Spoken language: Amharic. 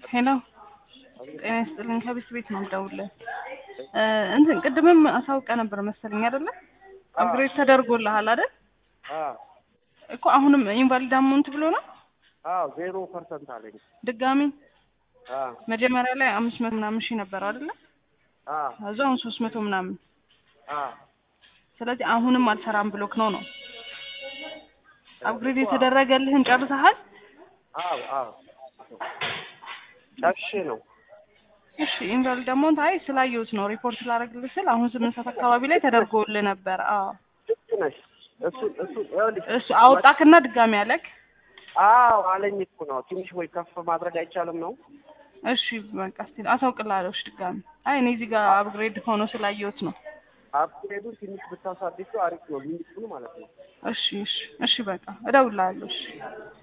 ሄሎ ጤና ይስጥልኝ። ከቤት ቤት ነው የምደውልልህ። እንትን ቅድምም አሳውቀ ነበር መሰለኝ አይደለ? አፕግሬድ ተደርጎልሃል አይደል? አዎ እኮ አሁንም ኢንቫሊድ አማውንት ብሎ ነው አዎ ዜሮ ፐርሰንት አለኝ። ድጋሚ አዎ መጀመሪያ ላይ አምስት መቶ ምናምን ሺህ ነበር አይደለ? አዎ ከዛ አሁን ሶስት መቶ ምናምን አዎ ስለዚህ አሁንም አልሰራም ብሎክ ነው ነው አፕግሬድ የተደረገልህን ጨርሰሃል? አዎ አዎ ጨርሼ ነው። እሺ ኢንቫሊድ አማውንት አይ ስላየሁት ነው ሪፖርት ላደርግልህ ስል አሁን ስምንት ሰዓት አካባቢ ላይ ተደርጎልህ ነበር። አዎ ልክ ነሽ። እሱ እሱ ይኸውልሽ እሱ አወጣክና ድጋሚ አለክ። አዎ አለኝ እኮ ነው። ትንሽ ወይ ከፍ ማድረግ አይቻልም ነው? እሺ በቃ እስቲ አሳውቅልሃለሁ። እሺ ድጋሚ አይ እኔ እዚህ ጋር አፕግሬድ ሆኖ ስላየሁት ነው። አፕግሬዱን ትንሽ ብታሳድሱ አሪፍ ነው። ሊሚቱን ማለት ነው። እሺ እሺ እሺ በቃ እደውልልሃለሁ። እሺ